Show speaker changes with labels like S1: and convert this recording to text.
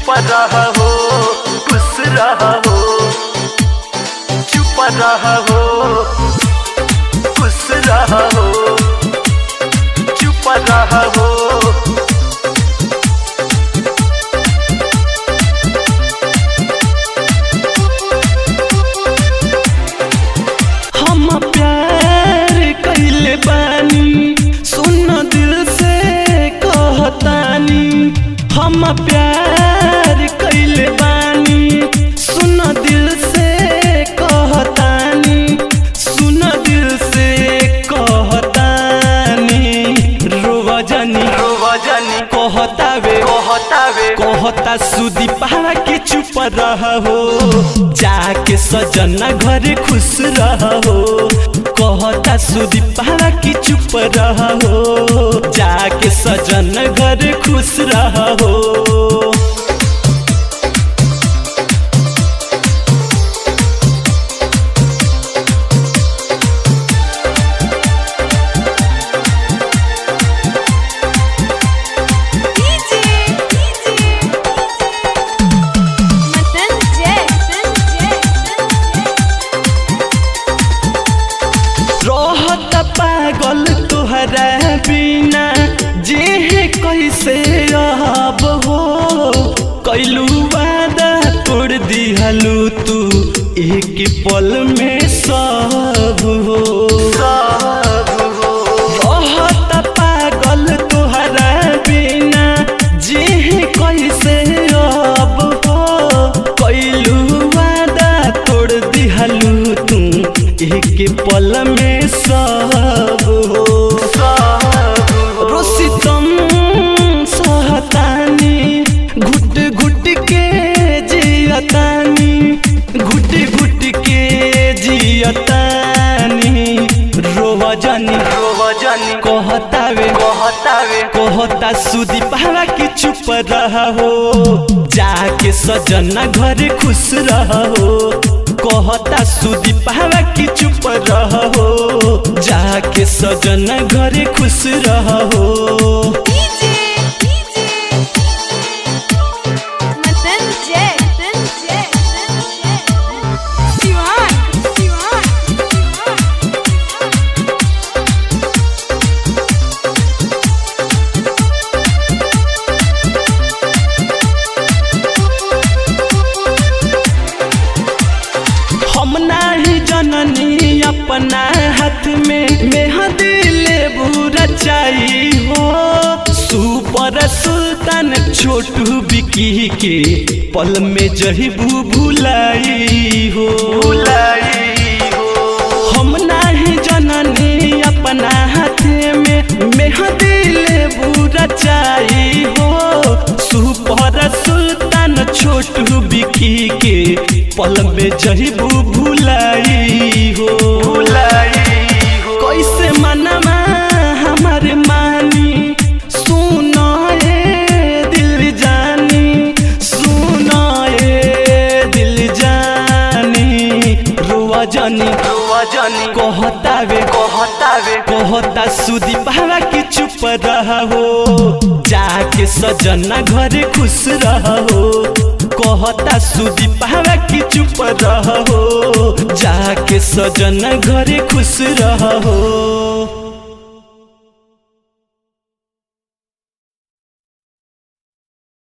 S1: चुप रहो खुश रहो चुप रहो खुश रहो चुप रहो
S2: हम प्यार कैले बानी सुन दिल से कहतानी हम प्यार कैले बानी सुन दिल से कहतानी सुन दिल से कहतानी रोवा जानी
S1: रोवा जानी
S2: कहतावे
S1: कहतावे
S2: कहता सुदी पहाड़ा के चुप रहो जाके सजना घरे खुश रहो कहता सुदी पहाड़ा के चुप रहो जाके सजन घरे खुश रहो
S3: DJ Matan Jack
S2: रहत पागल तुहरा बिना जे कैसे रहब हो कैलू वादा तोड़ दिहलू तू एक पल में सब हो रहत पागल तुहरा बिना जे कैसे रहब हो कैलू वादा तोड़ दिहलू तू एक पल में सब हो रोसितम सहतानी घुट घुट के जियतानी घुट घुट के जियतानी रोवा जानी
S1: रोवा जानी
S2: कहतावे
S1: कहतावे
S2: कहता सुदी पहाड़ा के चुप रहो जाके सजना घरे खुश रहो कहता सुदी पहाड़ा के चुप रहो जाके सजना घरे खुश रहो
S3: DJ Matan Jack Siwan Siwan
S2: हम नाही जननी अपना हाथ में मेहंदी लेबू रचाई हो सुपर सुल्तान छोटू बिकी के पल में जहीबू भुलाई हो
S1: भुलाई हो
S2: हम नाही जननी अपना हाथ में मेहंदी लेबू रचाई हो सुपर सुल्तान छोटू बिकी के पल में जहीबू भुलाई हो
S1: भुलाई हो
S2: कैसे मनमा हमार मानी सुनो ए दिल जानी सुनो ए दिल जानी रुआ जानी
S1: रोवा जानी
S2: कहतावे
S1: कहतावे
S2: कहता सुदी पहाड़ा के चुप रहो जाके सजना घरे खुश रहो कहता सुदी पहाड़ा के चुप रहो जाके सजना घरे खुश रहो